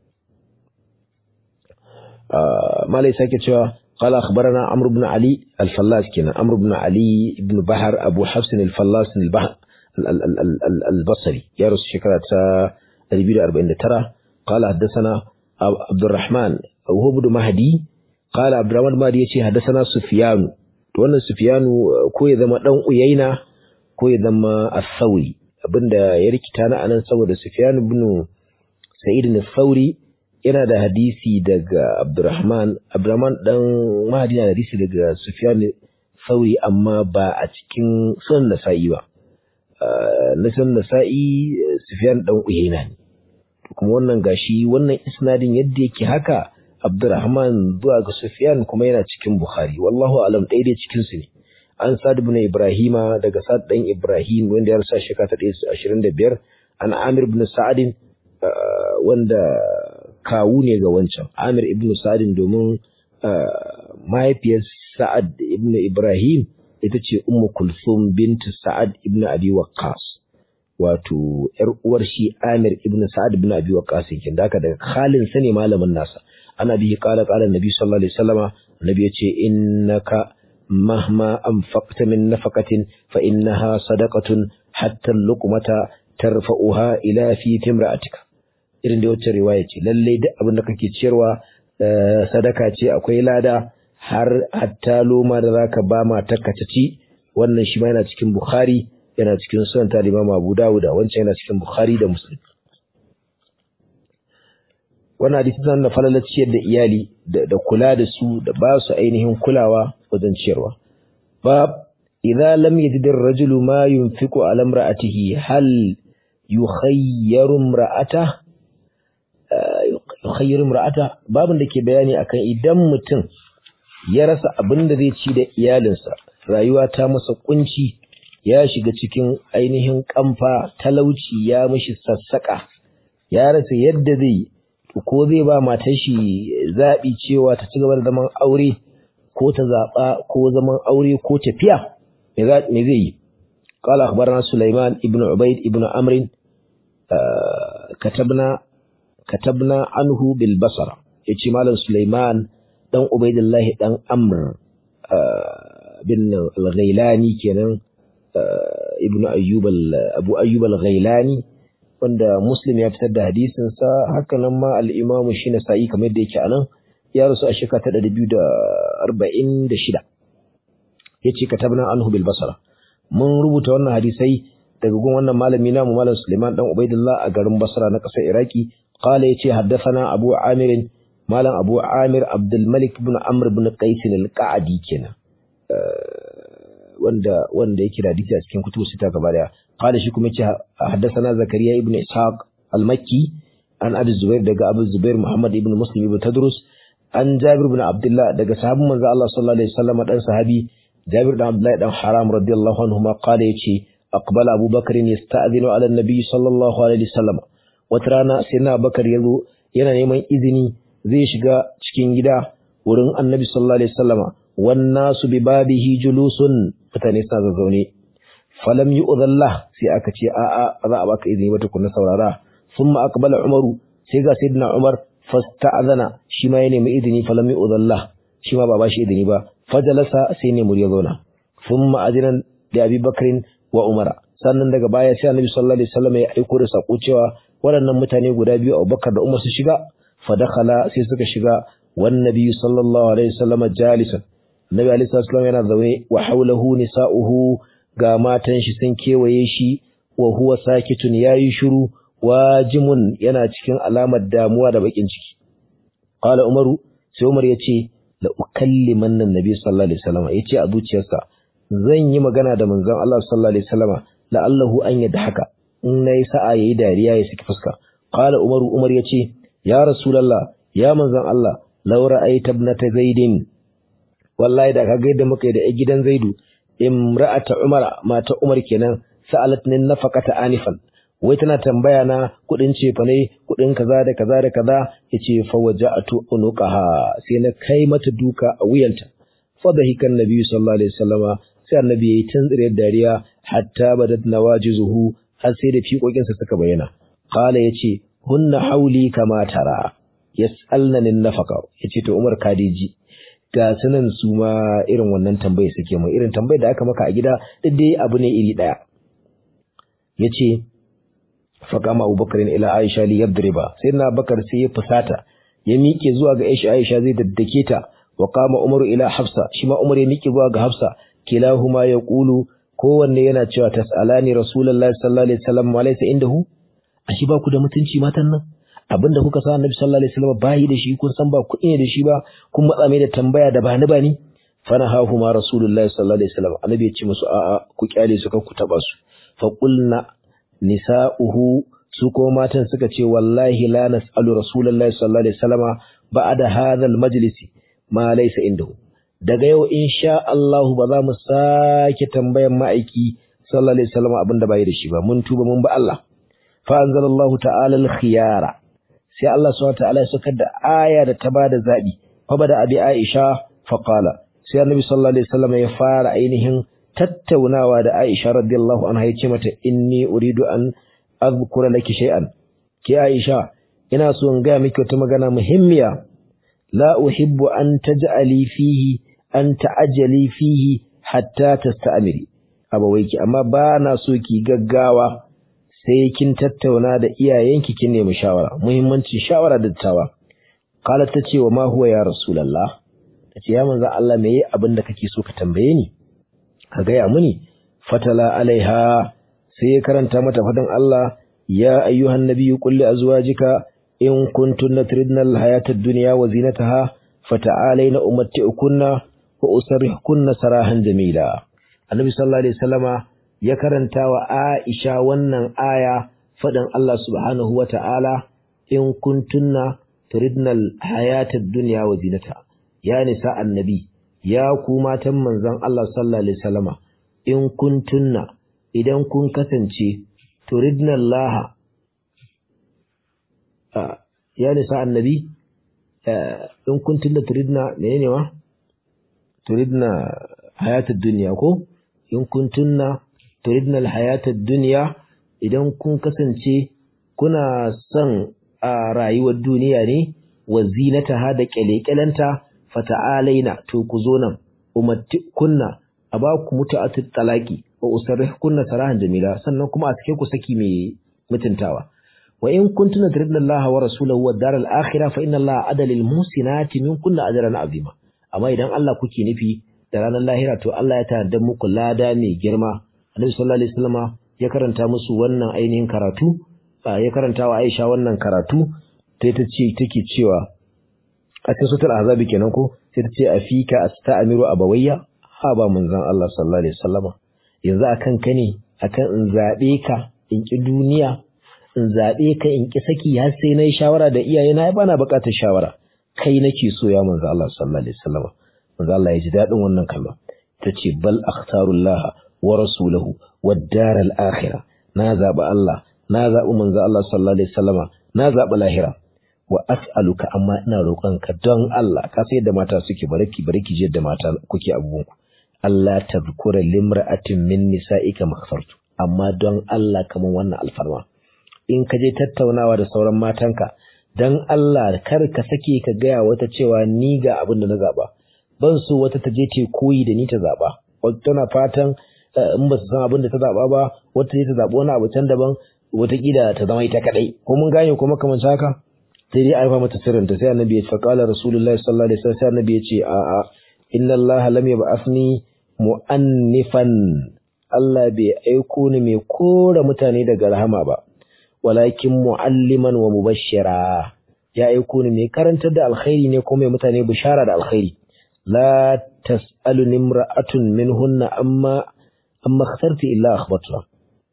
malai sake cewa قال أخبرنا عمرو بن علي الفلاس كنا عمرو بن علي بن بحر أبو حفص الفلاس البحر البصري يارس شكرة 249 قال حدثنا عبد الرحمن وهو بن مهدي قال عبد الرحمن مهدي يشي حدثنا سفيان to wannan Sufyanu ko ya zama dan Uyaina ko ya zama As-Sauri abinda ya rikita na anan saboda Sufyan ibn Sa'id al-Thawri yana da hadisi daga Abdurrahman Abdurrahman dan Mahdi yana da hadisi daga Sufyan Thawri amma ba a cikin sunan Nasa'i ba na sunan Nasa'i Sufyan dan Uyaina ne kuma wannan gashi wannan isnadin yadda yake haka Abdurrahman zuwa ga Sufyan kuma yana cikin Bukhari wallahu alam ɗaya dai cikin su ne an Sa'd ibn Ibrahima daga Sa'd dan Ibrahim wanda ya rasa shekara ta 125 an Amir ibn Sa'd wanda kawu ne ga wancan Amir ibn Sa'd domin mahaifiyar Sa'ad ibn Ibrahim ita ce Ummu Kulthum bint Sa'ad ibn Abi Waqqas wato ‘yar uwar shi Amir ibn Sa'ad ibn Abi Waqqas kin da daga Khalin sa ne malamin nasa ana bihi qala qala Nabi sallallahu alaihi wasallama Nabi yace innaka mahma anfaqta min nafaqatin fa innaha sadaqatun hatta luqmata tarfa'uha ila fi timra'atika irin da wacce riwaya ce lalle duk abin da kake ciyarwa sadaka ce akwai lada har hatta loma da zaka ba matarka ta ci wannan shi ma yana cikin Bukhari yana cikin sunan ta Imam Abu Dawud wancan yana cikin Bukhari da Muslim wannan hadisi tana da falalar ciyar da iyali da kula da su da ba su ainihin kulawa wajen ciyarwa bab idza lam yajid ar-rajulu ma yunfiqu ala imra'atihi hal yukhayyaru imra'ata yukhayyaru imra'ata babin da ke bayani akan idan mutum ya rasa abin da zai ci da iyalinsa rayuwa ta masa kunci ya shiga cikin ainihin kamfa talauci ya mishi sassaka ya rasa yadda zai ko zai ba matar shi zaɓi cewa ta ci gaba da zaman aure ko ta zaɓa ko zaman aure ko tafiya me zai yi قال أخبرنا سليمان ابن عبيد ابن أمر كتبنا كتبنا عنه بالبصرة يتي مالا سليمان دان عبيد الله دان أمر بن الغيلاني كان ابن أيوب أبو أيوب الغيلاني wanda Muslim ya fitar da hadisinsa haka nan ma al-Imam shi Nasa'i kamar yadda yake anan ya rasu a shekara ta 246 yace katabna anhu bil basra mun rubuta wannan hadisai daga gun wannan malami namu malam Suleiman dan Ubaidillah a garin Basra na kasar Iraki qala yace haddathana Abu Amir malam Abu Amir Abdul Malik ibn Amr ibn Qais al-Qa'di kenan wanda wanda yake da hadisi a cikin kutubu sita gaba daya qala shi kuma yace haddathana Zakariya ibn Ishaq al-Makki an Abi Zubair daga Abu Zubair Muhammad ibn Muslim ibn Tadrus an Jabir ibn Abdullah daga sahabban manzo Allah sallallahu alaihi wasallam dan sahabi Jabir dan Abdullah dan Haram radiyallahu anhu ma qala yace aqbala Abu Bakr yasta'dhinu ala an-nabi sallallahu alaihi wasallam wata rana sai na Bakar yazo yana neman izini zai shiga cikin gida wurin Annabi sallallahu alaihi wasallama wan nasu bi babihi julusun mutane suna zazzaune falam yu'dhallah sai aka ce a a za a baka izini ba tukunna saurara thumma aqbala Umaru sai ga sayyidina Umar fasta'adhana shi ma ya nemi izini falam yu'dhallah shi ma ba ba shi izini ba fajalasa sai ne murya zauna thumma adinan da Abi Bakrin wa Umar sannan daga baya sai Annabi sallallahu alaihi wasallam ya aiko da sako cewa waɗannan mutane guda biyu Abubakar da Umar su shiga fa dakhala sai suka shiga wan Nabi sallallahu alaihi wasallam jalisan Nabi alaihi wasallam yana zaune wa haulahu nisa'uhu ga matan shi sun kewaye shi wa huwa sakitun yayi shiru wajimun yana cikin alamar damuwa da bakin ciki qala Umaru sai Umar ya ce la ukalliman nan nabi sallallahu alaihi wasallam yace a zuciyarsa zan yi magana da manzon Allah sallallahu alaihi wasallam la'allahu an haka. in nayi sa'a yayi dariya ya saki fuska qala umaru umar yace ya rasulullah ya manzon Allah law ra'aita ibnata zaidin wallahi da kaga yadda muka yi da gidan zaidu imra'ata umar mata umar kenan sa'alatni nafaqata anifan wai tana tambaya na kudin cefa ne kudin kaza da kaza da kaza yace fa waja'atu unuqaha sai na kai mata duka a wuyanta fa dahikan nabi sallallahu alaihi wasallama sai annabi yayi tantsire dariya hatta badat nawajizuhu har sai da fiƙoƙin sa suka bayyana qala yace hunna hauli kama tara yas'alna nin nafaqa yace to Umar Kadiji ga sunan su ma irin wannan tambaye suke mu irin tambayar da aka maka a gida duk dai abu ne iri daya yace faƙama abubakar ila aisha li yadriba sai na bakar sai ya fusata ya miƙe zuwa ga aisha aisha zai daddake ta wa qama umaru ila hafsa shi ma umar ya miƙe zuwa ga hafsa kilahuma yaqulu kowanne yana cewa tas'alani rasulullahi sallallahu alaihi wasallam wa laysa indahu ashi ba ku da mutunci matan nan abinda kuka sa annabi sallallahu alaihi wasallam bayi da shi kun san ba kuɗi ne da shi ba kun matsa mai da tambaya da bani bani fana hahuma rasulullahi sallallahu alaihi wasallam annabi ya ce musu a'a ku kyale su ku taba su fa qulna nisa'uhu su ko matan suka ce wallahi la nas'alu rasulullahi sallallahu alaihi wasallama ba'da hadha al-majlis ma laysa indahu daga yau insha Allah ba za mu sake tambayan ma'aiki sallallahu alaihi wasallama abinda bai da shi ba mun tuba mun ba Allah fa anzalallahu ta'ala al-khiyara sai Allah subhanahu wa ta'ala ya saka da aya da ta bada zabi fa bada abi Aisha fa qala sai annabi sallallahu alaihi wasallama ya fara ainihin tattaunawa da Aisha radiyallahu anha yace mata inni uridu an azkura laki shay'an ki Aisha ina so in ga miki wata magana muhimmiya la uhibbu an taj'ali fihi an ta'ajjali fihi hatta tasta'miri abawaiki amma ba na so ki gaggawa sai kin tattauna da iyayenki kin nemi shawara muhimmancin shawara da tawa qala tace wa ma huwa ya rasulullah tace ya manzo Allah meye abin da kake so ka tambaye ni ka gaya muni fatala alaiha sai ya karanta mata fadan Allah ya ayyuhan nabiyyu qul li azwajika in kuntunna turidna al-hayata ad-dunya wa zinataha fata'alayna umatti'ukunna wa usarrihkunna sarahan jamila annabi sallallahu alaihi wasallama ya karanta wa Aisha wannan aya faɗin Allah subhanahu wa ta'ala in kuntunna turidna al-hayata ad-dunya wa zinataha ya nisa annabi ya ku matan manzon Allah sallallahu alaihi wasallama in kuntunna idan kun kasance turidna Allah ya nisa annabi in kuntunna turidna menene wa turidna hayatad dunya ko in kuntunna turidna al-hayatad dunya idan kun kasance kuna son a rayuwar duniya ne wa zinataha da kyalekyalanta fata'alaina to ku zo nan kunna a ba ku mutu'atut talaqi wa usarrihkunna sarahan jamila sannan kuma a sake ku saki mai mutuntawa wa in kuntuna turidna Allah wa rasulahu wad daral akhirah fa inna Allah adala lil muhsinati minkunna ajran azima amma idan Allah kuke nufi da ranar lahira to Allah ya tanada muku lada mai girma Annabi sallallahu alaihi wasallama ya karanta musu wannan ainihin karatu ya karanta wa Aisha wannan karatu sai ta ce take cewa a cikin sutul azabi kenan ko sai ta ce afika asta'miru abawayya ha ba manzon Allah sallallahu alaihi wasallama yanzu akan ka ne akan in zabe ka in ki duniya in zabe ka in ki saki har sai nayi shawara da iyaye na bana bukatar shawara kai nake so ya manzon Allah sallallahu alaihi wasallama manzon Allah ya ji dadin wannan kalma tace bal akhtarullah wa rasulahu wad daral akhirah na zabi Allah na zabi manzon Allah sallallahu alaihi wasallama na zabi lahira wa as'aluka amma ina roƙonka don Allah ka sai da mata suke baraki baraki je da mata kuke abubuwan ku Allah tazkura limra'atin min nisa'ika maghfartu amma don Allah kaman wannan alfarma in ka je tattaunawa da sauran matanka dan Allah kar ka sake ka gaya wata cewa ni ga abin da na zaba ban so wata ta je ta koyi da ni ta zaba wata tana fatan in ba su san abin da ta zaba ba wata je ta zaba wani abu can daban wataƙila ta zama ita kadai ko mun gane kuma kamar haka sai dai a rufa mata sirrinta sai annabi ya ce faqala rasulullahi sallallahu alaihi wasallam sai annabi ya ce a a inna allaha lam yab'athni mu'annifan Allah bai aiko ni mai kora mutane daga rahama ba walakin mu'alliman wa mubashshira ya aiko ni mai karantar da alkhairi ne ko mai mutane bishara da alkhairi la tas'alu nimra'atun minhunna amma amma khasarti illa akhbatuha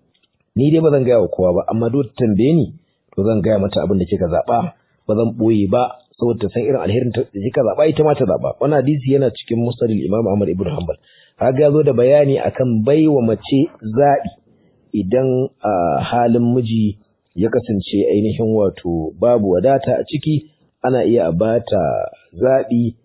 ni dai bazan gaya wa kowa ba amma duk tambaye ni to zan gaya mata abin da kika zaba ba zan boye ba saboda ta san irin alherin da kika zaba ita ma ta zaba wannan hadisi yana cikin musnad imam Ahmad ibn Hanbal kaga yazo da bayani akan baiwa mace zabi idan a halin miji ya kasance ainihin wato babu wadata a ciki ana iya a bata zabi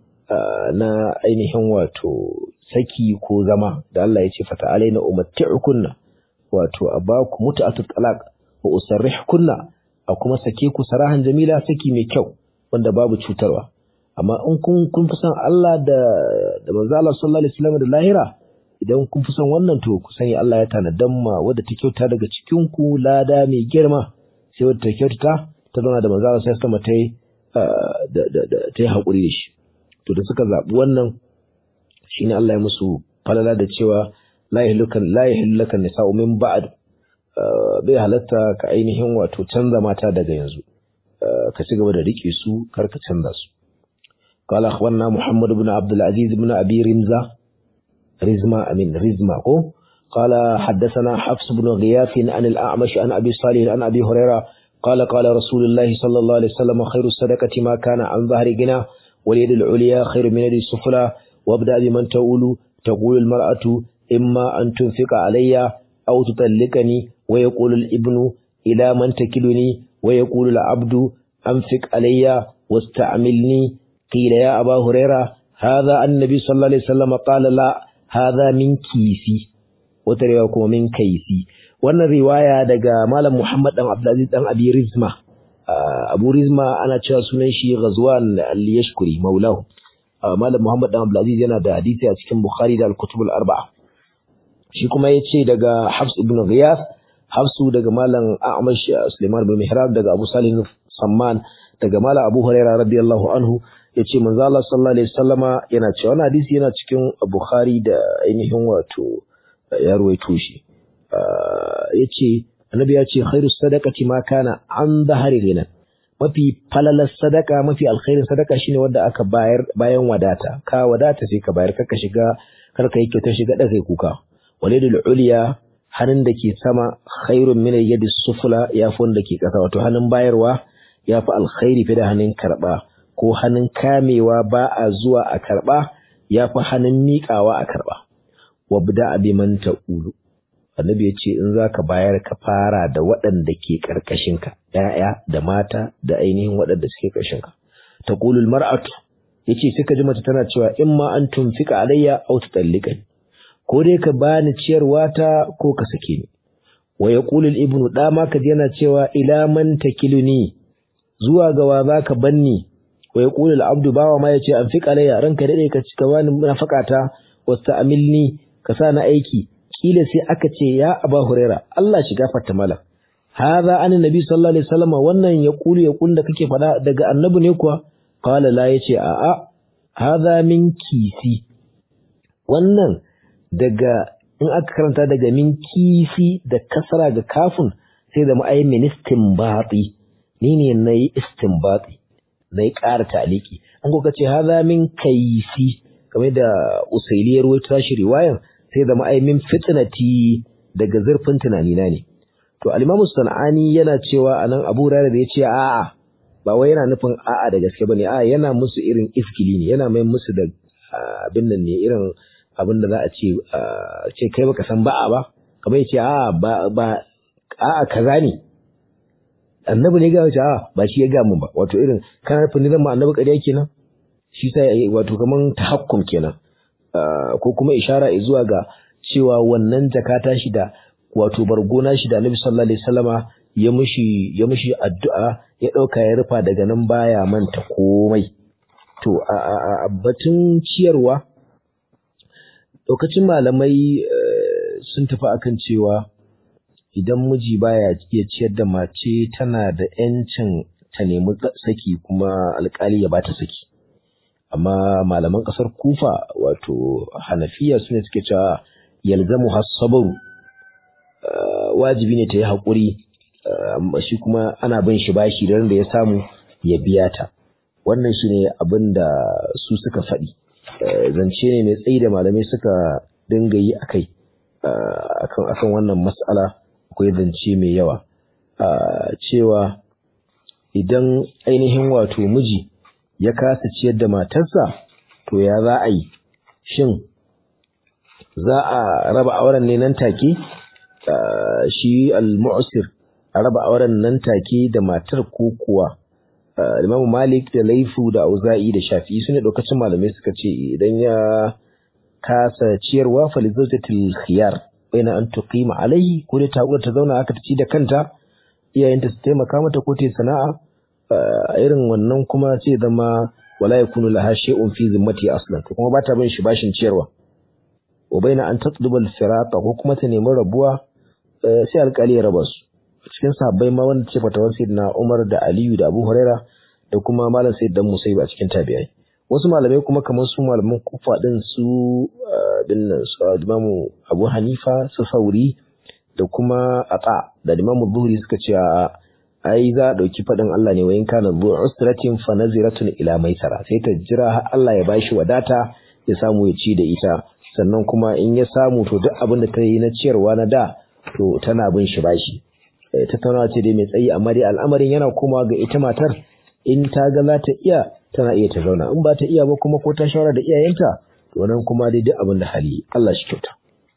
na ainihin wato saki ko zama da Allah ya ce fata alaina umatti'ukunna wato a baku mutu'atut talaq wa usarrihkunna a kuma sake ku sarahan jamila saki mai kyau wanda babu cutarwa amma in kun kun fi son Allah da da manzo Allah sallallahu alaihi wasallam da lahira idan kun fi son wannan to ku sani Allah ya tanadan ma wadda ta kyauta daga cikin ku lada mai girma sai wadda ta kyauta ta zauna da manzo Allah sallallahu alaihi wasallam ta yi da da da ta yi hakuri da shi to da suka zabi wannan shine Allah ya musu falala da cewa la yahlukan la yahlakan nisa'u min ba'd bai halatta ka ainihin wato canza mata daga yanzu ka ci gaba da rike su kar ka canza su قال أخبرنا محمد بن عبد العزيز بن أبي رمزة رزمة أمين رزمة قال حدثنا حفص بن غياث عن الأعمش عن أبي صالح عن أبي هريرة قال قال رسول الله صلى الله عليه وسلم خير الصدقة ما كان عن ظهر غنى واليد العليا خير من يد السفلى وابدأ بمن تقول تقول المرأة إما أن تنفق علي أو تطلقني ويقول الابن إلى من تكلني ويقول العبد أنفق علي واستعملني قيل يا أبا هريرة هذا النبي صلى الله عليه وسلم قال لا هذا من كيسي وتريكم من كيسي wannan riwaya daga Malam Muhammad dan Abdulaziz dan Abi Rizma Abu Rizma ana cewa sunan shi Ghazwan al-Yashkuri maulahu Malam Muhammad dan Abdulaziz yana da hadisi a cikin Bukhari da Al-Kutub al-Arba'a shi kuma yace daga Hafs ibn Ghiyath Hafsu daga Malam A'mash Sulaiman bin Mihrab daga Abu Salih Samman daga Malam Abu Hurairah radiyallahu anhu yace manzo Allah sallallahu alaihi wasallama yana cewa wannan hadisi yana cikin Bukhari da ainihin wato ya ruwaito shi yace annabi ya ce khairu sadaqati ma kana an dhahari ghina mafi falalar sadaka mafi alkhairin sadaka shine wanda aka bayar bayan wadata ka wadata sai ka bayar kaka shiga kar ka yi kyautar shiga da kai kuka walidul uliya hannun da ke sama khairun min yadi sufula ya fi wanda ke ƙasa wato hannun bayarwa ya fi alkhairi fi da hannun karɓa ko hannun kamewa ba a zuwa a karɓa ya fi hannun miƙawa a karɓa wabda abi man ta'ulu annabi ya ce in za ka bayar ka fara da waɗanda ke ƙarƙashinka ‘ya'ya da mata da ainihin waɗanda suke ƙarshenka ta ƙulul mar'atu ya ce sai ka ji mace tana cewa in ma an tumfika alayya au ta tsalliƙani ko dai ka bani ciyarwa ta ko ka sake ni wa ya ƙulul ibnu ɗama ka yana cewa ila man takiluni zuwa ga wa za ka banni wa ya ƙulul abdu bawa ma ya ce an fiƙa alayya ranka daɗe ka ci ka bani nafakata wasu amilni ka sa na aiki kila sai aka ce ya aba huraira Allah shi gafarta mala hadha an nabi sallallahu alaihi wasallam wannan ya kulu ya kunda kake fada daga annabi ne kuwa qala la yace a a hadha min kisi wannan daga in aka karanta daga min kisi da kasra ga kafin sai da ma'ayin min istinbati ni ne nayi istinbati nayi ƙara taliki an ko kace hadha min kaisi kamar da usailiyar wata shi riwayan sai zama ai min fitnati daga zurfin tunanina ne to al-imamu sanani yana cewa anan abu rara da yace a'a ba wai yana nufin a'a da gaske bane a'a yana musu irin iskili ne yana mai musu da abin nan ne irin abin da za a ce ce kai baka san ba'a ba kamar yace a'a ba ba a'a kaza ne annabi ne ga wace a'a ba shi ya ga mun ba wato irin kana nufin ni zan ma annabi ƙarya kenan shi sai wato kaman tahakkum kenan ko kuma ishara zuwa ga cewa wannan jakata shi da wato bargona shi da Annabi sallallahu alaihi wasallama ya mushi ya mushi addu'a ya dauka ya rufa daga nan baya manta komai to a batun ciyarwa lokacin malamai sun tafi akan cewa idan miji baya iya ciyar da mace tana da 'yancin ta nemi saki kuma alkali ya bata saki amma malaman ƙasar kufa wato hanafiya su ne suke cewa yalzamu hassabaru wajibi ne ta yi haƙuri shi kuma ana bin shi bashi da da ya samu ya biya ta wannan shi ne abin da su suka faɗi zance ne mai tsayi da malamai suka dinga yi a kai akan wannan matsala akwai zance mai yawa cewa idan ainihin wato miji ya kasa ciyar da matarsa to ya za a yi shin za a raba auren ne nan take shi al-mu'sir a raba auren nan take da matar ko kuwa Imam Malik da Laifu da Auza'i da Shafi'i sune lokacin malamai suka ce idan ya kasa ciyarwa fa lizawjatil khiyar baina an tuqima alayhi ko da ta ta zauna aka ci da kanta iyayenta su taimaka mata ko ta sana'a a irin wannan kuma sai zama wala yakunu laha shay'un fi zimmati aslan to kuma ba ta bin shi bashin ciyarwa wa baina an tatluba al-firata ko kuma ta nemi rabuwa sai alƙali ya raba su cikin sahabbai ma wanda ce fatawar sayyidina Umar da Aliyu da Abu Huraira da kuma malam Sayyid dan Musayyib a cikin tabi'ai wasu malamai kuma kamar su malaman Kufa din su dinnan su Imam Abu Hanifa su Sauri da kuma Ata da Imam Zuhri suka ce ai za a ɗauki faɗin Allah ne wa in kana zu usratin fa naziratun ila maisara sai ta jira har Allah ya bashi wadata ya samu ya ci da ita sannan kuma in ya samu to duk abin da ta yi na ciyarwa na da to tana bin shi bashi tattaunawa ce dai mai tsayi amma dai al'amarin yana komawa ga ita matar in ta ga za ta iya tana iya ta zauna in ba ta iya ba kuma ko ta shawara da iyayenta to nan kuma dai duk abin da hali Allah shi kyauta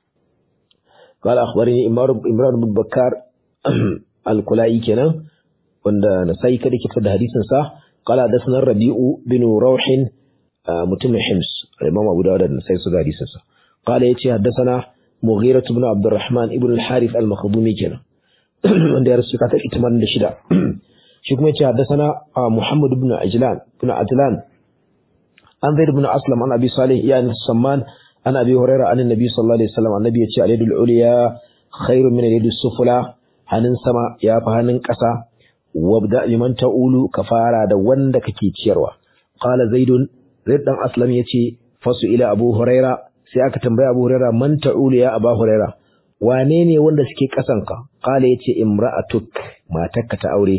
قال أخبرني إمران بن بكار الكلائي كنا wanda nasai kada ke da hadisin sa qala hadathana rabi'u bin rawh mutum hims imam abu dawud da nasai su da hadisin sa qala yace hadathana mughira ibn abdurrahman ibn al-harith al-makhdumi kenan wanda ya rasu kata 86 shi kuma yace hadathana muhammad ibn ajlan ibn ajlan an zaid ibn aslam an abi salih ya samman an abi hurairah an annabi sallallahu alaihi wasallam annabi yace al-yadul ulya khairun min al-yadis sufla hannun sama ya fi hannun ƙasa wabda liman ta'ulu ka fara da wanda kake ciyarwa qala zaidun zaid dan aslam yace fasu ila abu huraira sai aka tambaya abu huraira man ta'ulu ya abu huraira wane ne wanda suke kasan ka qala yace imra'atuk matarka ta aure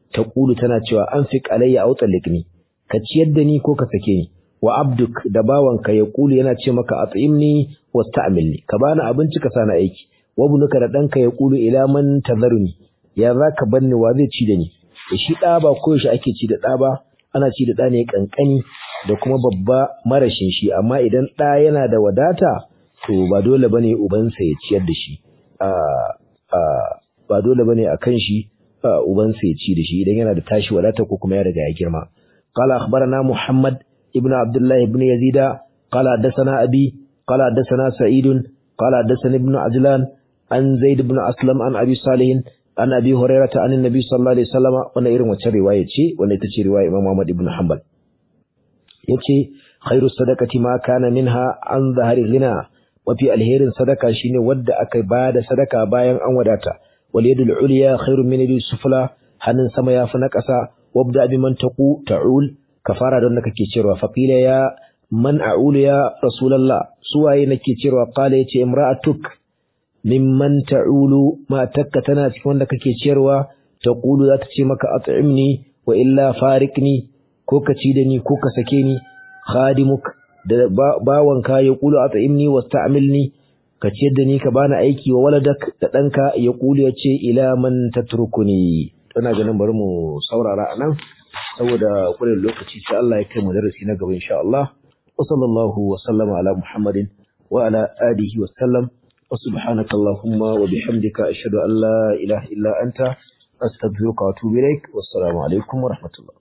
taqulu tana cewa anfiq alayya aw talliqni ka ciyar da ni ko ka sake ni wa abduk da bawanka ya kulu yana ce maka at'imni wasta'milni ka bani abinci ka sani aiki wa bunuka da danka ya kulu ila man tazaruni ya zaka banni wa zai ci da ni da shi da ba ko shi ake ci da da ba ana ci da da ne kankani da kuma babba marashin shi amma idan da yana da wadata to ba dole bane ubansa ya ciyar da shi a a ba dole bane akan shi ubansa ya ci da shi idan yana da tashi wadata ko kuma ya riga ya girma قال أخبرنا محمد ابن عبد الله بن يزيد قال حدثنا أبي قال حدثنا سعيد قال حدثنا ابن عجلان عن زيد بن أسلم عن أبي صالح عن أبي هريرة عن النبي صلى الله عليه وسلم وانا إيرن وچه رواية شيء وانا يتشي رواية إمام محمد بن حنبل يتشي خير الصدقة ما كان منها عن ظهر الغنى وفي الهير صدقة شين ود أكي بعد صدقة باين أن وداتا واليد العليا خير من اليد السفلى hannun sama ya fi na ƙasa wabda bi man taqu ta'ul kafara don da kake cewa faqila ya man a'ulu ya rasulullah suwaye nake cewa qala yace imra'atuk mimman ta'ulu ma takka tana cikin wanda kake ciyarwa taqulu za ta ce maka at'imni wa illa farikni ko ka ci da ni ko ka sake ni khadimuk da bawanka ya kulu at'imni wasta'milni ka ciyar da ni ka bani aiki wa waladak da ɗanka ya kulu ya ce ila man tatrukuni ina ganin bari mu saurara a nan saboda kullum lokaci sai Allah ya kai mu darasi na gaba insha Allah wa sallallahu wa sallama ala Muhammadin wa ala alihi wa sallam wa subhanaka allahumma wa bihamdika ashhadu an la ilaha illa anta astaghfiruka wa atubu ilaik wassalamu alaikum wa rahmatullah